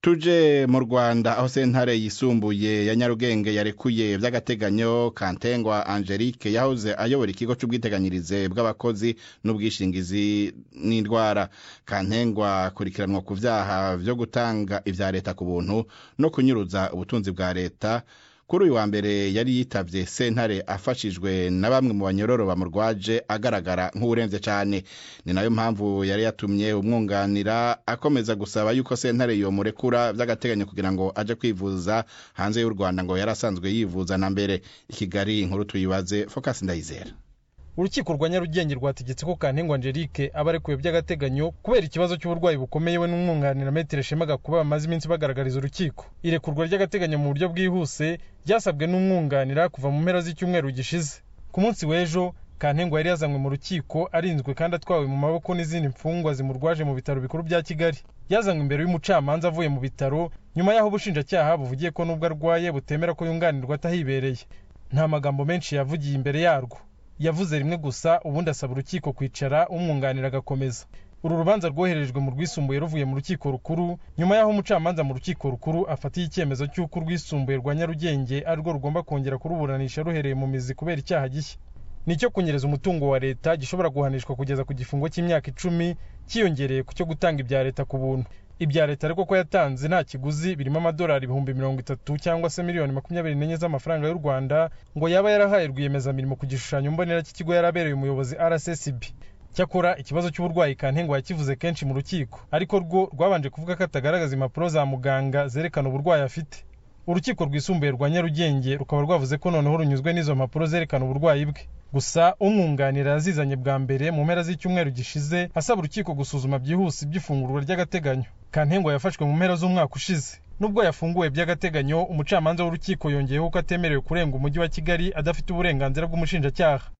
tuje mu rwanda aho sentare yisumbuye ya nyarugenge yarekuye vy'agateganyo kantengwa angelique yahoze ayobora ikigo c'ubwiteganyirize bw'abakozi n'ubwishingizi n'indwara kantengwa akurikiranwa ku vyaha vyo gutanga ivya leta ku buntu no kunyuruza ubutunzi bwa leta kuri uyu wa mbere yari yitavye sentare afashijwe na bamwe mu banyororo bamurwaje agaragara nk'uwuremvye cane ni nayo mpamvu yari yatumye umwunganira akomeza gusaba yuko sentare yomurekura vy'agateganyo kugira ngo aje kwivuza hanze y'u rwanda ngo yari asanzwe yivuza na mbere i kigali inkuru tuyibaze focus ndayizera urukiko rwa nyarugenge rwategetse ko kantengwa angelique aba arekuwe by'agateganyo kubera ikibazo cy'uburwayi bukomeye we n'umwunganira metero shema gakuba bamaze iminsi bagaragariza urukiko irekurwa ry'agateganyo mu buryo bwihuse ryasabwe n'umwunganira kuva mu mpera z'icyumweru gishize ku munsi w'ejo kantengwa yari yazanywe mu rukiko arinzwe kandi atwawe mu maboko n'izindi mfungwa zimurwaje mu bitaro bikuru bya kigali yazanywe imbere y'umucamanza avuye mu bitaro nyuma y'aho ubushinjacyaha buvugiye ko n'ubwo arwaye butemera ko yunganirwa atahibereye nta magambo menshi yavugiye imbere yarwo yavuze rimwe gusa ubundi asaba urukiko kwicara umwunganira agakomeza uru rubanza rwoherejwe mu rwisumbuye ruvuye mu rukiko rukuru nyuma y'aho umucamanza mu rukiko rukuru afatiye icyemezo cy'uko urwisumbuye rwa nyarugenge arirwo rugomba kongera kuruburanisha ruhereye mu mizi kubera icyaha gishya nicyo kunyereza umutungo wa leta gishobora guhanishwa kugeza ku gifungo cy'imyaka icumi cyiyongereye ku cyo gutanga ibya leta ku buntu ibya leta ariko ko yatanze nta kiguzi birimo amadolari ibihumbi mirongo itatu cyangwa se miliyoni makumyabiri n'enye z'amafaranga y'u rwanda ngo yaba yarahaye rwiyemezamirimo ku gishushanyo mbonera cy'ikigo yari abereye umuyobozi rssb cyakora ikibazo cy'uburwayi kantengwa yakivuze kenshi mu rukiko ariko rwo rwabanje kuvuga ko atagaragaza impapuro za muganga zerekana uburwayi afite urukiko rwisumbuye rwa nyarugenge rukaba rwavuze ko noneho runyuzwe n'izo mpapuro zerekana uburwayi bwe gusa umwunganira yazizanye bwa mbere mu mpera z'icyumweru gishize asaba urukiko gusuzuma byihuse iby'ifungurwa ry'agateganyo kantengwa yafashwe mu mpera z'umwaka ushize nubwo yafunguwe by'agateganyo umucamanza w'urukiko yongeyeho ko atemerewe kurenga umujyi wa kigali adafite uburenganzira bw'umushinjacyaha